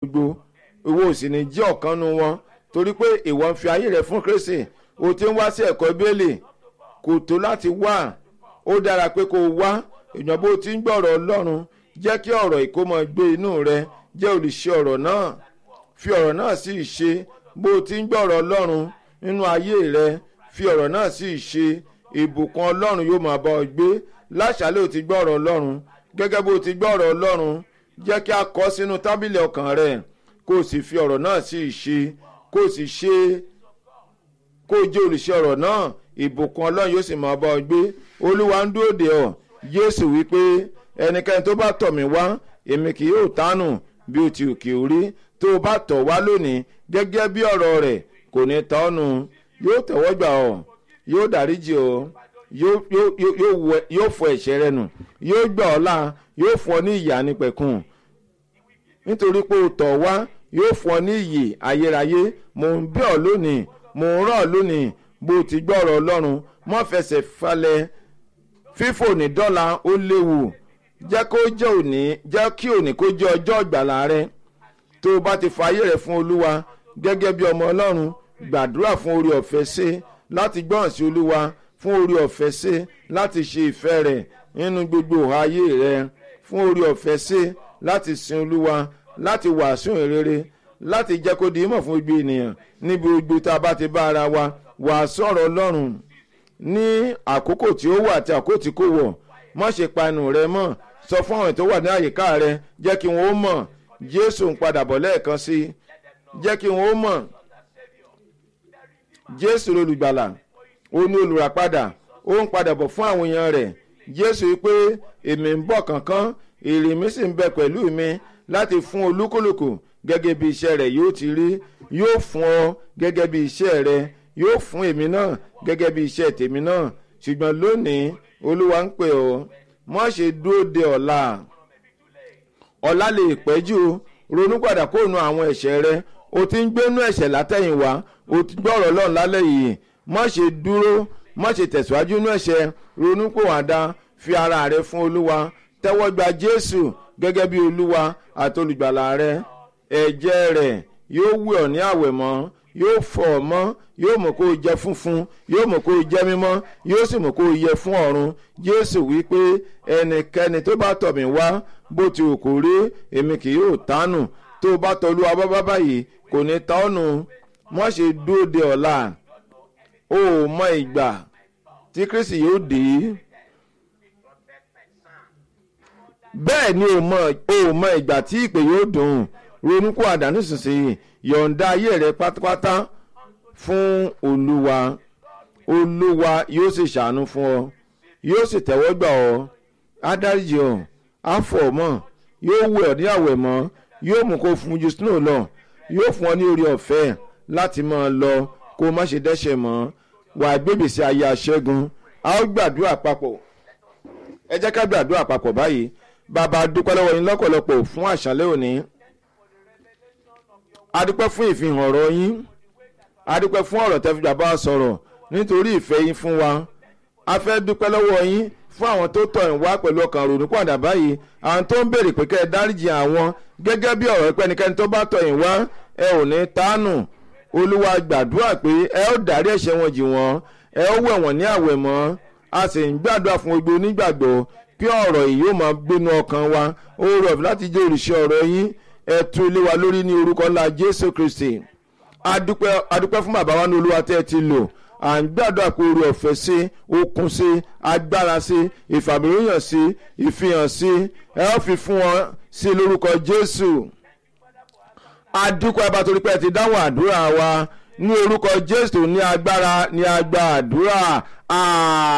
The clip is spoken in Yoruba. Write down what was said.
gbogbo ìwọ ò sì ní jẹ́ ọ̀kan nu wọn torí pé ìwọ ń fi ayé rẹ fún Kristi o ti ń wá sí ẹ̀kọ́ bẹ́ẹ̀lì kò tó láti wá ó dára pé kó o wá èèyàn bó ti ń gbọ́ ọ̀rọ̀ Ọlọ́run jẹ́ kí ọ̀rọ̀ ìkómọ gbé inú rẹ jẹ́ olùṣe ọ̀rọ̀ náà fi ọ̀rọ̀ náà sí ìṣe bó o ti ń gbọ́ ọ̀rọ̀ Ọlọ́run nínú ayé rẹ fi ọ̀rọ̀ náà sí ìṣe ìbùkún Ọlọ́run yóò máa bá ọ gbé láṣálẹ́ ò ti gbọ́ ọ̀rọ̀ Ọlọ́run gẹ́gẹ́ bó o ti gbọ́ ọ̀rọ̀ Ọlọ́run jẹ́ kí a kọ sínú tábìlì ọkàn rẹ kó o sì fi ọ̀rọ̀ náà sí ìṣe kó o sì ṣe kó o jẹ́ olùṣe ọ̀rọ̀ náà ìbùkún Ọlọ́run yóò sì máa bá ọ gbé Olúwa ń dúró dè ọ́ Jésù wípé ẹnikẹ́ni tó bá tọ̀ mí wá èmi kì yóò tánù bí o ti òkè orí tó o bá tọ̀ wá lónìí gẹ́gẹ́ bí ọ̀rọ̀ rẹ̀ kò ní tọ́nu yóò tẹ̀wọ́ gbà ọ́ yóò dáríjì ọ́ yóò fọ ẹ̀ṣẹ̀ rẹ nù yóò gbà ọ́ là yóò fún ọ ní ìyà nípẹ̀kun nítorí pé o tọ̀ wá yóò fún ọ ní ìyè ayérayé mò ń bẹ̀ ọ́ lónìí mò ń rọ̀ ọ́ lónìí bó o ti gbọ́ ọ̀rọ̀ Ọlọ́run má fẹsẹ̀ falẹ̀ fífò ní dọ́là ó léwu jẹ́ kó jẹ́ òní jẹ́ kí òní kó jẹ́ ọjọ́ ìgbàlà rẹ tó o bá ti fààyè rẹ fún Olúwa gẹ́gẹ́ bí ọmọ Ọlọ́run gbàdúrà fún orí ọ̀fẹ́ ṣe láti gbọ́ràn sí Olúwa fún orí ọ̀fẹ́ ṣe láti ṣe ìfẹ́ rẹ̀ nínú gbogbo ayé rẹ fún orí ọ̀fẹ́ ṣe láti sin Olúwa láti wàásù ìrere láti jẹ́ kó di ìmọ̀ fún gbogbo ènìyàn níbi gbogbo tá a bá ti bá ara wa wàásù ọ̀rọ̀ Ọlọ́run ní àkókò tí ó wà àti àkókò tí kò wọ̀ má ṣe pa ẹnu rẹ mọ́ sọ fún àwọn tó wà ní àyíká rẹ jẹ́ kí wọ́n ó mọ̀ Jésù ń padà bọ̀ lẹ́ẹ̀kan sí jẹ́ kí wọ́n ó mọ̀ Jésù olùgbàlà ó ní olùràpadà ó ń padà bọ̀ fún àwọn èèyàn rẹ̀ Jésù wípé èmi ń bọ̀ kánkán èrè mi sì ń bẹ pẹ̀lú mi láti fún olúkúlùkù gẹ́gẹ́ bí iṣẹ́ rẹ̀ yóò ti rí yóò fún ọ gẹ́gẹ́ bí iṣẹ́ rẹ̀ yóò fún èmi náà gẹ́gẹ́ bí iṣẹ́ tèmi náà ṣùgbọ́n lónìí olúwa ń pè ọ́ má ṣe dúró de ọ̀la ọ̀la lè pẹ́ jù ronú padà kó nu àwọn ẹ̀ṣẹ̀ rẹ o ti ń gbénú ẹ̀ṣẹ̀ látẹ̀yìnwá o ti gbọ́rọ̀ lọ́run lálẹ́ yìí má ṣe dúró má ṣe tẹ̀síwájú nú ẹ̀ṣẹ̀ ronú pòwàdà fi ara rẹ fún olúwa tẹ́wọ́ gba jésù gẹ́gẹ́ bí olúwa àti olùgbàlà rẹ ẹ̀jẹ̀ rẹ̀ yóò wẹ̀ ọ́ ní àwẹ̀mọ́ yóò fọ̀ ọ́ mọ́ yóò mọ̀ kó o jẹ́ funfun yóò mọ̀ kó o jẹ́ mímọ́ yóò sì mọ̀ kó o yẹ fún ọ̀run jésù wípé ẹnikẹ́ni tó bá tọ̀ mí wá bó ti wù kó rí èmi kì yóò tánù tó o bá tọ̀ olúwa bábá báyìí kò ní ta ọ́ nù má ṣe dúró de ọ̀la o ò mọ ìgbà tí kristi yóò dé bẹ́ẹ̀ ni o ò mọ ìgbà tí ìpè yóò dùn ronú kó àdánù sísìn yọ̀ǹda ayé rẹ pátápátá fún olúwa olúwa yóò sì ṣàánú fún ọ yóò sì tẹ́wọ́ gbà ọ́ á dáríjì ọ́ á fọ̀ ọ́ mọ́ yóò wẹ̀ ọ́ ní àwẹ̀ mọ́ yóò mú kó fún ju snow lọ yóò fún ọ ní orí ọ̀fẹ́ láti máa lọ kó má ṣe dẹ́ṣẹ̀ mọ́ wà á gbébèsè ayé aṣẹ́gun a ó gbàdúrà papọ̀ ẹ jẹ́ ká gbàdúrà papọ̀ báyìí bàbá dúpẹ́ lọ́wọ́ yín lọ́pọ̀lọpọ̀ fún àṣálẹ́ òní adúpẹ́ fún ìfihàn ọ̀rọ̀ yín adúpẹ́ fún ọ̀rọ̀ tẹ́ fi bàbá sọ̀rọ̀ nítorí ìfẹ́ yín fún wa a fẹ́ dúpẹ́ lọ́wọ́ yín fún àwọn tó tọ̀ ń wá pẹ̀lú ọkàn ronú padà báyìí àwọn tó ń béèrè pé kẹ́ ẹ dáríjì àwọn gẹ́gẹ́ bí ọ̀rọ̀ pẹ́nikẹ́ni tó bá tọ̀ ń wá ẹ ò ní tánù olúwa gbàdúrà pé ẹ ó dárí ẹ̀ṣẹ̀ wọn jì wọ́n ẹ ó wẹ̀ wọ́n ní àwẹ̀ mọ́ a sì ń gbàdúrà fún gbogbo onígbàgbọ́ pé ọ̀rọ̀ yìí yóò máa gbénu ọkàn wa ó rọ̀ láti jẹ́ òrìṣẹ́ ọ̀rọ̀ yín ẹ tú ilé wa lórí ní orúkọ ńlá jésù kristi adúpẹ́ adúpẹ́ fún bàbá wa ní olúwa tẹ́ ẹ ti lò à ń gbàdúrà pé orí ọ̀fẹ́ sí okun sí agbára sí ìfàmìlóyàn sí ìfihàn sí ẹ ó fi fún wọn sí lórúkọ jésù adúpẹ́ bá torí pé ẹ ti dáhùn àdúrà wa ní orúkọ jésù ní agbára ní agbá àdúrà.